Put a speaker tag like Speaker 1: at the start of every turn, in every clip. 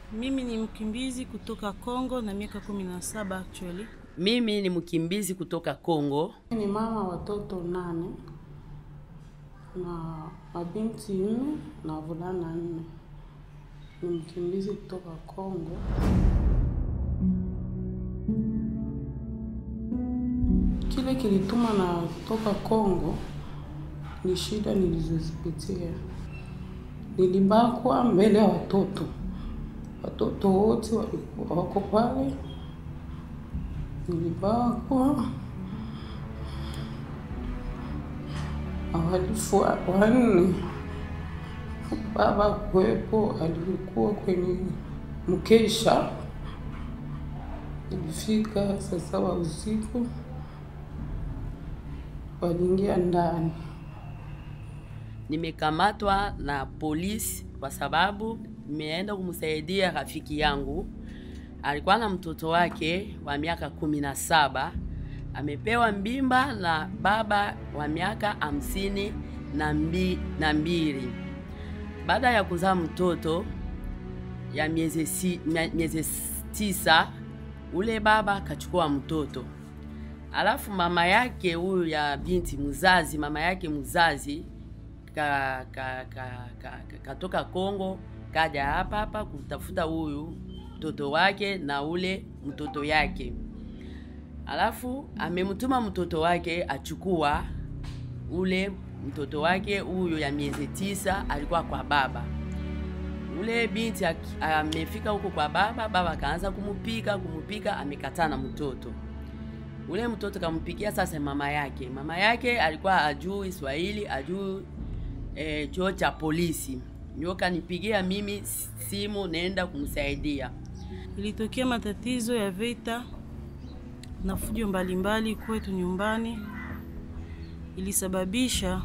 Speaker 1: Mimi ni mkimbizi kutoka Kongo na miaka kumi na saba actually.
Speaker 2: Mimi ni mkimbizi kutoka Kongo.
Speaker 3: Ni mama watoto nane na mabinti nne na wavulana nne. Ni mkimbizi kutoka Kongo. Kile kilituma na kutoka Kongo ni shida nilizozipitia. Nilibakwa mbele ya watoto, watoto wote walikuwa wako pale. Nilibakwa wahalifu wanne. Baba kuwepo, alikuwa kwenye mkesha. Ilifika saa saba usiku, waliingia ndani.
Speaker 2: Nimekamatwa na polisi kwa sababu nimeenda kumsaidia rafiki yangu. Alikuwa na mtoto wake wa miaka kumi na saba amepewa mbimba na baba wa miaka hamsini na mbi, na mbili. Baada ya kuzaa mtoto ya miezi si, mia- miezi tisa, ule baba akachukua mtoto alafu mama yake huyu ya binti mzazi, mama yake mzazi ka, ka, ka, ka, ka, katoka Kongo kaja hapa hapa kutafuta huyu mtoto wake na ule mtoto yake, alafu amemtuma mtoto wake achukua ule mtoto wake huyu ya miezi tisa, alikuwa kwa baba. Ule binti aki- amefika huko kwa baba, baba akaanza kumupika kumupika, amekataa na mtoto ule mtoto kampigia sasa mama yake. Mama yake alikuwa ajui Swahili, ajui e, chuo cha polisi, ndio kanipigia mimi simu, nenda kumsaidia.
Speaker 1: Ilitokea matatizo ya vita na fujo mbalimbali kwetu nyumbani, ilisababisha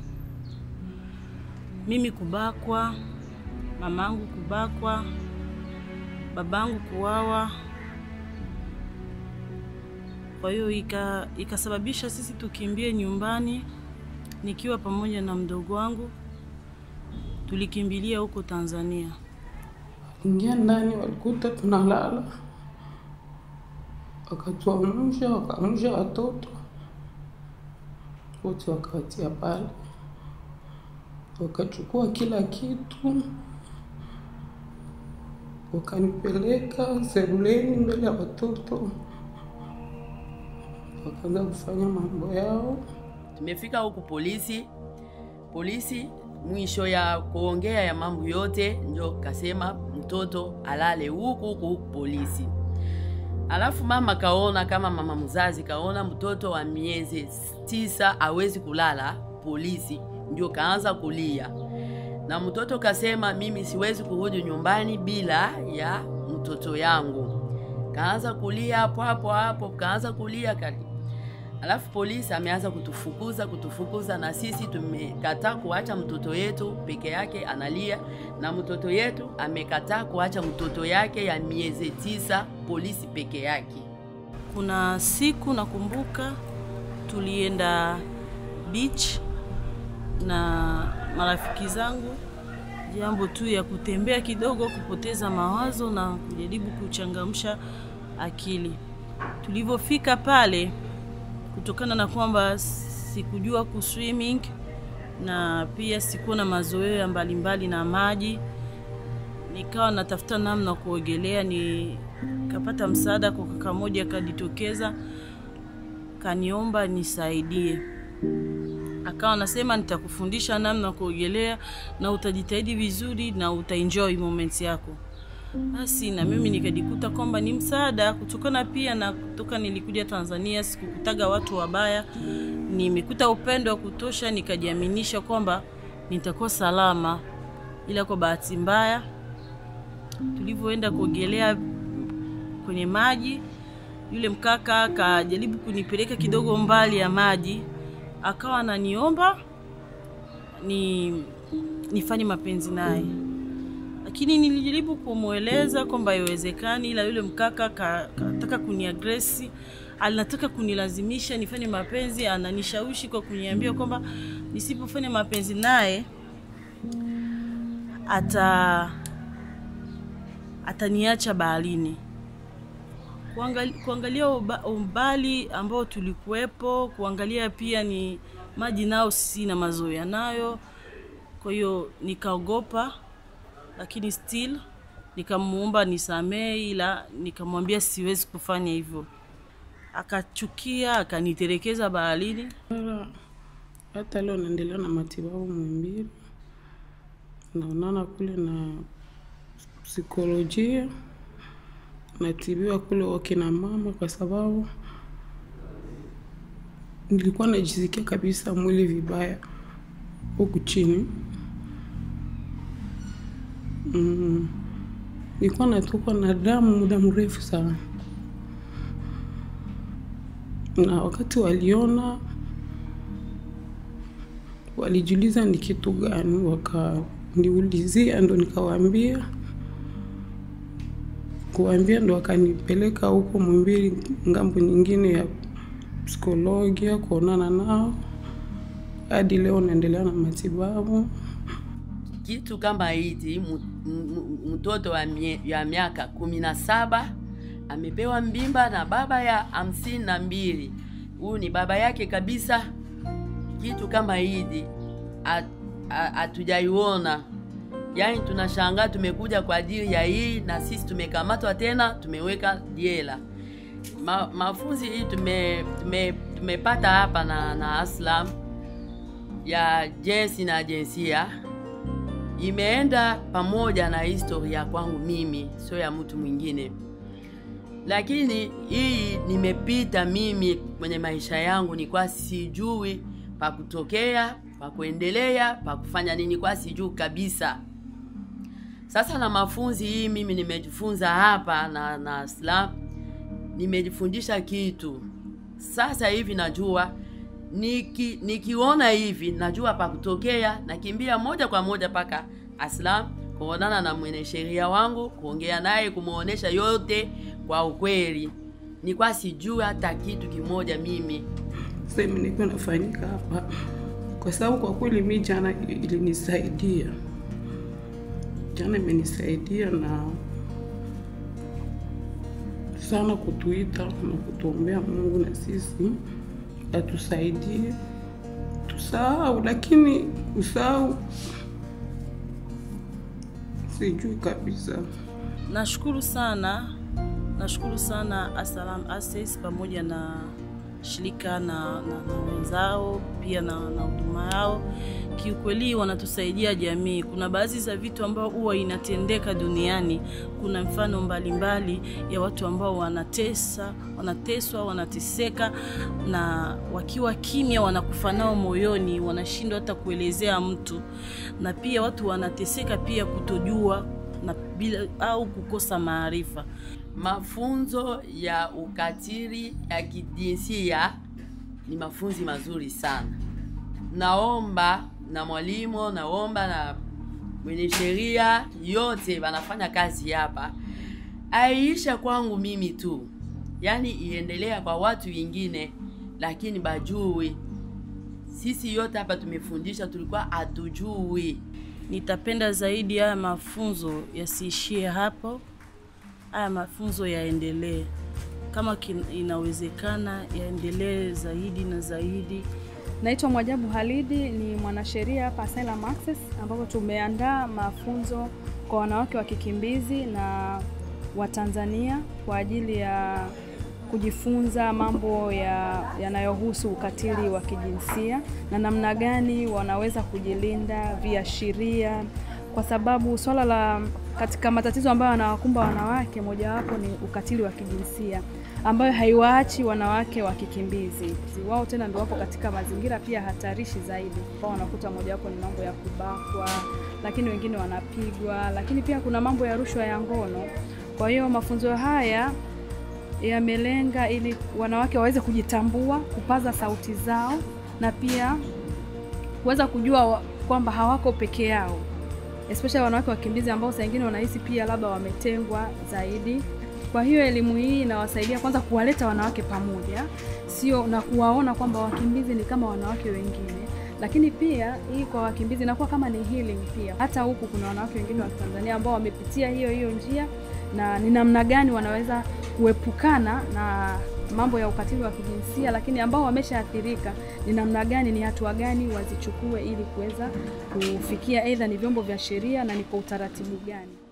Speaker 1: mimi kubakwa, mamangu kubakwa, babangu kuwawa. Kwa hiyo ika, ikasababisha sisi tukimbie nyumbani, nikiwa pamoja na mdogo wangu, tulikimbilia huko Tanzania.
Speaker 3: Ingia ndani, walikuta tunalala, wakatuamsha, wakaamsha watoto wote, wakawatia pale, wakachukua kila kitu, wakanipeleka sebuleni mbele ya watoto, wakaanza kufanya mambo yao.
Speaker 2: Tumefika huku polisi, polisi mwisho ya kuongea ya mambo yote ndio kasema mtoto alale huku huku huku polisi. Alafu mama kaona kama mama mzazi kaona mtoto wa miezi tisa hawezi kulala polisi, ndio kaanza kulia, na mtoto kasema mimi siwezi kurudi nyumbani bila ya mtoto yangu. Kaanza kulia hapo hapo hapo, kaanza kulia kali. Alafu polisi ameanza kutufukuza kutufukuza, na sisi tumekataa kuacha mtoto yetu peke yake analia, na mtoto yetu amekataa kuacha mtoto yake ya miezi tisa polisi peke yake.
Speaker 1: Kuna siku nakumbuka tulienda beach na marafiki zangu, jambo tu ya kutembea kidogo, kupoteza mawazo na kujaribu kuchangamsha akili. Tulivyofika pale, kutokana na kwamba sikujua kuswimming na pia sikuwa na mazoea mbalimbali na maji, nikawa natafuta namna kuogelea. Nikapata msaada kwa kaka moja, akajitokeza kaniomba nisaidie, akawa anasema nitakufundisha namna kuogelea na utajitahidi vizuri na utaenjoy moments yako. Basi na mimi nikajikuta kwamba ni msaada, kutokana pia na kutoka nilikuja Tanzania sikukutaga watu wabaya, nimekuta upendo wa kutosha, nikajiaminisha kwamba nitakuwa salama. Ila kwa bahati mbaya, tulivyoenda kuogelea kwenye maji, yule mkaka akajaribu kunipeleka kidogo mbali ya maji, akawa ananiomba ni nifanye mapenzi naye lakini nilijaribu kumweleza kwamba haiwezekani, ila yule mkaka ka- kataka kuniagresi, anataka kunilazimisha nifanye mapenzi, ananishawishi kwa kuniambia kwamba nisipofanya mapenzi naye ata ataniacha baharini. Kuangali, kuangalia uba, umbali ambao tulikuwepo, kuangalia pia ni maji nao sina mazoea nayo, kwa hiyo nikaogopa, lakini still nikamuomba nisamee, ila nikamwambia siwezi kufanya hivyo. Akachukia, akanitelekeza baharini.
Speaker 3: Wala hata leo naendelea na matibabu Muhimbili, naonana kule na psikolojia, natibiwa kule wakina mama, kwa sababu nilikuwa najisikia kabisa mwili vibaya huku chini. Mm. Nilikuwa natokwa na damu muda mrefu sana, na wakati waliona walijiuliza ni kitu gani, wakaniulizia, ndo nikawaambia. Kuwaambia ndo wakanipeleka huko Muhimbili, ngambo nyingine ya psikolojia, kuonana nao. Hadi leo naendelea na matibabu.
Speaker 2: kitu kama hizi mu- mu- mtoto wa mie- ya miaka kumi na saba amepewa mbimba na baba ya hamsini na mbili huyu ni baba yake kabisa kitu kama hizi hat- ha- hatujaiona yaani tunashangaa tumekuja kwa ajili ya hii na sisi tumekamatwa tena tumeweka jela Ma, mafunzi hii tume, tume, tumepata hapa na, na aslam ya jinsi na jinsia imeenda pamoja na historia kwangu mimi, sio ya mtu mwingine. Lakini hii nimepita mimi kwenye maisha yangu, nilikuwa sijui pa kutokea, pa kuendelea, pa kufanya nini, kwa sijui kabisa. Sasa na mafunzi hii mimi nimejifunza hapa na na Islam, nimejifundisha kitu. Sasa hivi najua niki, nikiona hivi najua pa kutokea, nakimbia moja kwa moja mpaka Aslam kuonana na mwanasheria wangu, kuongea naye, kumwonyesha yote kwa ukweli. Nilikuwa sijui hata kitu kimoja mimi.
Speaker 3: sehemu nilikuwa nafanyika hapa, kwa sababu kwa kweli mi jana ilinisaidia, jana imenisaidia na sana kutuita na kutuombea Mungu na sisi atusaidie tusahau, lakini usahau sijui kabisa.
Speaker 1: Nashukuru sana, nashukuru sana Assalam Access pamoja na shirika na, na, na wenzao pia na na huduma yao. Kiukweli wanatusaidia jamii. Kuna baadhi za vitu ambao huwa inatendeka duniani. Kuna mfano mbalimbali ya watu ambao wanatesa, wanateswa, wanateseka na wakiwa kimya wanakufa nao moyoni, wanashindwa hata kuelezea mtu, na pia watu wanateseka pia kutojua na bila au kukosa maarifa.
Speaker 2: Mafunzo ya ukatili ya kijinsia ni mafunzi mazuri sana. Naomba na mwalimu, naomba na mwenye sheria yote wanafanya kazi hapa, aiisha kwangu mimi tu, yaani iendelea kwa watu wengine, lakini bajui sisi yote hapa tumefundisha, tulikuwa hatujui.
Speaker 1: Nitapenda zaidi haya mafunzo yasiishie hapo, haya mafunzo yaendelee kama kin- inawezekana, yaendelee zaidi na zaidi.
Speaker 4: Naitwa Mwajabu Halidi, ni mwanasheria hapa Asylum Access, ambapo tumeandaa mafunzo kwa wanawake wa kikimbizi na Watanzania kwa ajili ya kujifunza mambo ya yanayohusu ukatili wa kijinsia na namna gani wanaweza kujilinda, viashiria, kwa sababu swala la katika matatizo ambayo yanawakumba wanawake, mojawapo ni ukatili wa kijinsia ambayo haiwaachi wanawake wa kikimbizi. Wao tena ndio wapo katika mazingira pia hatarishi zaidi. Wao wanakuta mojawapo ni mambo ya kubakwa, lakini wengine wanapigwa, lakini pia kuna mambo ya rushwa ya ngono. Kwa hiyo mafunzo haya yamelenga ili wanawake waweze kujitambua, kupaza sauti zao na pia kuweza kujua wa- kwamba hawako peke yao, especially wanawake wakimbizi ambao saa nyingine wanahisi pia labda wametengwa zaidi. Kwa hiyo elimu hii inawasaidia kwanza kuwaleta wanawake pamoja, sio na kuwaona kwamba wakimbizi ni kama wanawake wengine, lakini pia hii kwa wakimbizi inakuwa kama ni healing pia. Hata huku kuna wanawake wengine wa Tanzania ambao wamepitia hiyo hiyo njia na ni namna gani wanaweza kuepukana na mambo ya ukatili wa kijinsia, lakini ambao wameshaathirika ni namna gani, ni hatua gani wazichukue ili kuweza kufikia, aidha ni vyombo vya sheria na ni kwa utaratibu gani.